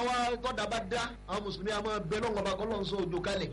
wá tọ́da bá dá àwọn mùsùlùmí àmọ́ bẹ lọ́wọ́ ọba kọ́ lọ́n sọ òjò kalẹ̀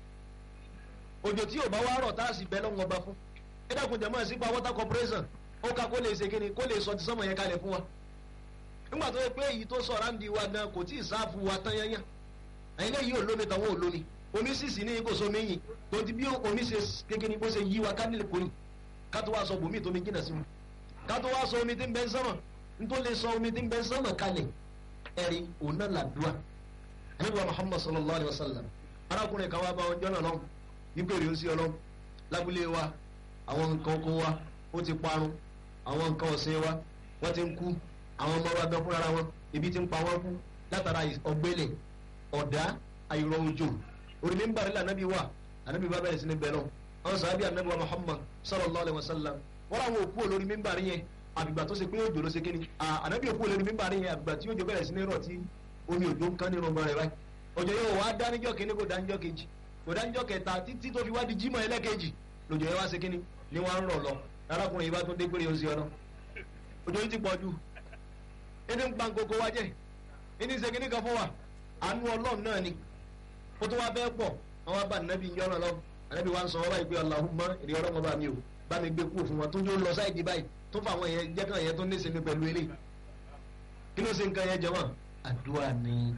òjò tí ò bá wá rọ̀ tá a sì bẹ lọ́wọ́ ọba fún ẹ dákun jẹ́ mọ́ ẹ sí pa water corporation ó ká kó lè ṣe kíni kó lè sọ ti sọ́mọ̀ yẹn kalẹ̀ fún wa nígbà tó yẹ pé èyí tó sọ̀rọ̀ àǹdí wa gan kò tí ì sáfù wa tán yányá ẹ̀yin lẹ́yìn olómi tàwọn olómi omi sísì ní kò sómi yìí tó ti bí omi ṣe kékeré bó ṣe yí wa ká nílẹ̀ kórì ká tó wá sọ bòmí tó mi jìnnà sí mi ká tó wá sọ omi tí ń bẹ ń sánmà n tó lè sọ omi tí ń bẹ ń sánmà kalẹ̀ ẹ̀rí òun náà làdúrà nígbà Muhammad sallallahu alayhi wa sallam arákùnrin kan wá bá wọn jọ́nà lọ́wọ́ nígbèrè ó sí ọlọ́wọ́ lábúlé wa àwọn nǹkan oko wa ó ti parun àwọn nǹkan ọ̀sìn wa wọ́n ti ń kú àwọn ọmọ wa gan fúnra wọn ibi ti ń pa wọ́n kú látara ọ̀gbẹ́lẹ̀ ọ̀dá àìrọ̀ òjò orílẹ̀ ń bàrẹ̀ lànàbí wa ànàbí bá bẹ̀rẹ̀ sí ní bẹ̀rẹ̀ náà àwọn sàbí ànàbí wa Muhammad sallallahu alayhi wa sallam wọ́n làwọn òkú olórí mímbàrí yẹn àbìgbà tó ṣe pé òjò ló ṣe kíni ànàbí òkú olórí mímbàrí yẹn àbìgbà tí òjò bẹ̀rẹ̀ sí ní rọ̀ tí omi òjò ń kán nínú ọmọ rẹ̀ báyìí òjò yóò wá dá níjọ́ kíní kò dá níjọ́ kejì kò dá níjọ́ kẹta títí tó fi wá di jímọ̀ ẹlẹ́kejì lòjò yẹn wá ṣe kíni ni wọ́n á ń rọ̀ lọ arákùnrin yìí bá tún dé péré oṣù ọ̀nà òjò yìí ti pọ̀ jù ẹni ń pa nkoko wa jẹ́ ẹni ń ṣe kíní kan fún wa àánú ọlọ́run náà ni ó tún wá bẹ́ẹ̀ pọ̀ àwọn abá nàbí ń yọ̀nà lọ ànábì wa ń sọ wọ́n báyìí pé Allahumma ìrì ọlọ́mọ bá mi o bá mi gbé kúrò fún wọn tó yóò lọ sáìdì báyìí tó fà àwọn yẹn jẹ́ kàn yẹn tó ní sinmi pẹ̀lú eléyìí kí ló ṣe nǹkan yẹn jẹ wọn àdúrà ni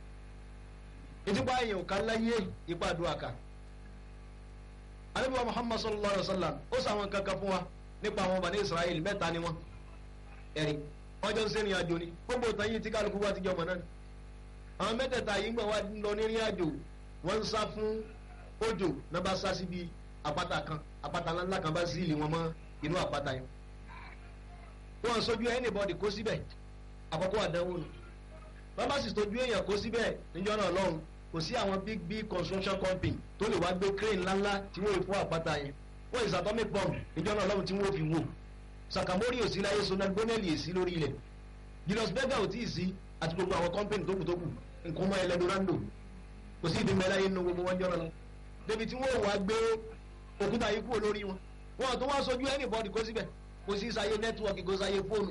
ìtìpá yẹn ò ká láyé ipa àdúrà ká ànábì wa Muhammad sallallahu alayhi wa sallam ó sàwọn kankan fún wa nípa àwọn Bani Israel mẹ́ta ni wọn ẹ̀rí wọ́n jọ ń sẹ́rìn àjò ni gbogbo ìtàn yìí tí kálukú wa ti jọ mọ̀ náà ni àwọn mẹ́tẹ̀ẹ̀ta yìí ń gbà wá lọ nírìn àjò wọ́n ń sá fún òjò náà bá sá síbi àpáta kan àpáta ńlá kan bá sílì wọn mọ́ inú àpáta yẹn wọ́n sojú anybody kó síbẹ̀ àkọ́kọ́ àdánwò nù bàbá sì tójú èèyàn kó síbẹ̀ níjọ́ náà lọ́hùn kò sí àwọn big big construction company tó lè wá gbé crane ńláńlá tí wọ́n fún àpáta yẹn wọ́n is atomic bomb níjọ́ náà lọ́hùn tí wọ́n fi wò sakamori ò sí láyé sonal bonelli èsì lórí ilẹ̀ julius berger ò tí ì sí àti gbogbo àwọn company tókù tókù nǹkan mọ́ ẹlẹ́dọ̀rando kò sí ìdí mẹ́láyé nínú gbogbo wọn jọ́nà lọ débi tí wọ́n wá gbé òkúta yìí kúrò lórí wọn wọn tó wá sojú anybody kó síbẹ̀ kò sí sáyé network kò sáyé fóònù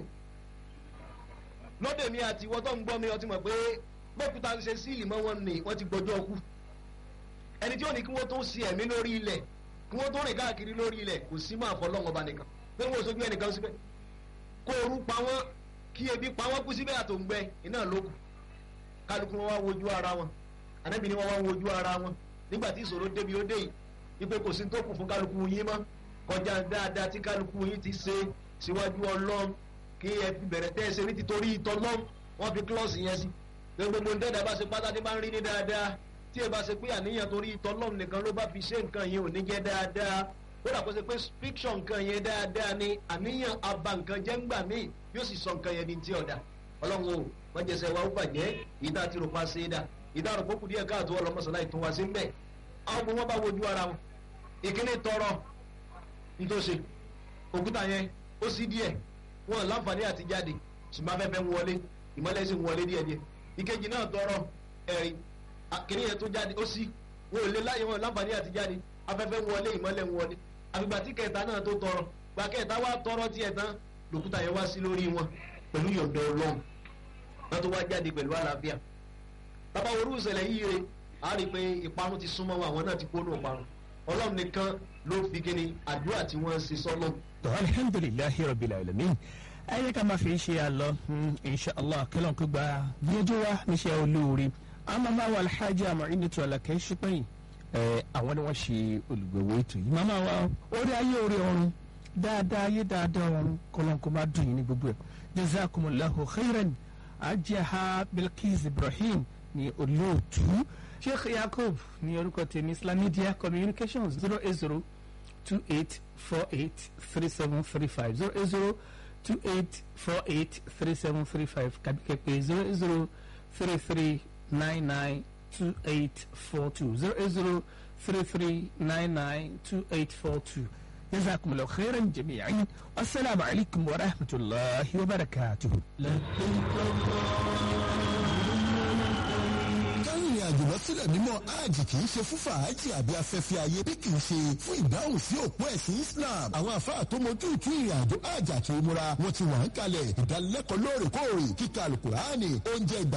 lóde mi àti ìwọ tó ń gbọ́ mi ọtí mọ̀ pé bókúta ń ṣe síìlì mọ́ wọn ni wọ́n ti gbọ́jọ́ kú ẹni tí ó ní kí wọ́n tó sí ẹ̀mí lórí ilẹ̀ kí wọ́n tó rìn káàkiri lórí ilẹ̀ kò sí máa fọ́ lọ́wọ́ ba nìkan pé wọ́n sojú ẹnìkan síbẹ̀ kó orú pa wọ́n kí ebi pa wọ́n kú síbẹ̀ àtòǹgbẹ iná ló kù kálukú wọn wá wojú ara wọn ànábì ni wọn wá wojú ara wọn nígbà tí ìṣòro débi ó dé yìí wípé kò sí tó kù fún kálukú yín mọ́ kọjá dáadáa tí kálukú yín ti ṣe síwájú ọlọ́run kí ẹ fi bẹ̀rẹ̀ tẹ́ ẹ ṣe ní títorí ìtọ́ lọ́m wọ́n fi klọ́ọ̀sì yẹn sí gbogbo ń dẹ́dà bá ṣe pátá tí bá ń rí ní dáadáa tí ẹ bá ṣe pé àníyàn torí ìtọ́ lọ́m nìkan ló bá fi ṣe nǹkan yẹn ò ní jẹ́ dáadáa kódà kó ṣe pé fiction nǹkan yẹn dáadáa ni àníyàn aba nǹkan jẹ́ ńgbà míì yóò sì sọ nǹkan yẹn ní tí ọ̀dà ọlọ́run o wọ́n jẹ́ sẹ́ wa ó bàjẹ́ ìdá àti rògbà ṣe é dà ìdá àrògbó kù díẹ̀ káàtó ọlọ́mọṣọ́lá ìtún wa sí ń bẹ̀ àwọn ọmọ wọn bá wojú ara wọn ìkíní tọrọ nítòsí òkúta yẹn ó sí díẹ̀ wọn láǹfààní àti jáde ṣùgbọ́n afẹ́fẹ́ ń wọlé ìmọ́lẹ̀ sì ń wọlé díẹ̀díẹ̀ ìkejì náà tọrọ ẹ̀rí kíní yẹn tó jáde ó sí wọn ò lè láyé wọn láǹfààní àti jáde afẹ́fẹ́ ń wọlé ìmọ́lẹ̀ ń wọlé àfìgbà tí kẹta náà tó tọrọ gbà kẹta wá tọrọ tiẹ̀ tán lòkúta yẹn wá sí lórí wọn pẹ̀lú yọ̀ǹda ọlọ́run wọn tó wá jáde pẹ̀lú àlàáfíà bàbá orú ìṣẹ̀lẹ̀ yìí rè á rí i pé ìparun ti súnmọ́ wọn àwọn náà ti kó nù ìparun ọlọ́run nìkan ló fi kíni àdúrà tí wọ́n ṣe sọ́lọ́. tó alhamdulilayi rabbil alamin ayé ká máa fi ṣe àlọ inshallah kílọ̀n kó gba gbẹ́jọ́ wa níṣẹ́ olóore àwọn máa wà alhaji Mu'inatu Alakẹ́ ṣípẹ́yìn àwọn ni wọ́n ṣe olùgbèwò ètò yìí màmá wa orí ayé orí ọ̀run dáadáa ayé dáadáa ọ̀run kọ́lọ́n kó máa dùn yín ní gbogbo ẹ̀ jazakumullahu khairan ajaha Bilkis Ibrahim ní olóòtú sheikh yakub ní orúkọ tèmi islam media communications zero eight zero two eight four eight three seven three five zero eight zero two eight four eight three seven three five kàbíkẹ́ pé zero eight zero three three nine nine two eight four two zero eight zero three three nine nine two eight four two جزاكم الله خيرا جميعا والسلام عليكم ورحمة الله وبركاته kárìnrìn àjò lọ sílẹ̀ mímọ́ hajj kì í ṣe fún fàájì àbí afẹ́fẹ́ ayé bí kì í ṣe fún ìdáhùn sí òpó ẹ̀sìn Islam àwọn àfáà tó mojú ìtú ìrìn àjò hajj àti umura wọn ti wà ń kalẹ̀ ìdánilẹ́kọ̀ọ́ lóòrèkóòrè kíkà alukurani oúnjẹ ìgbà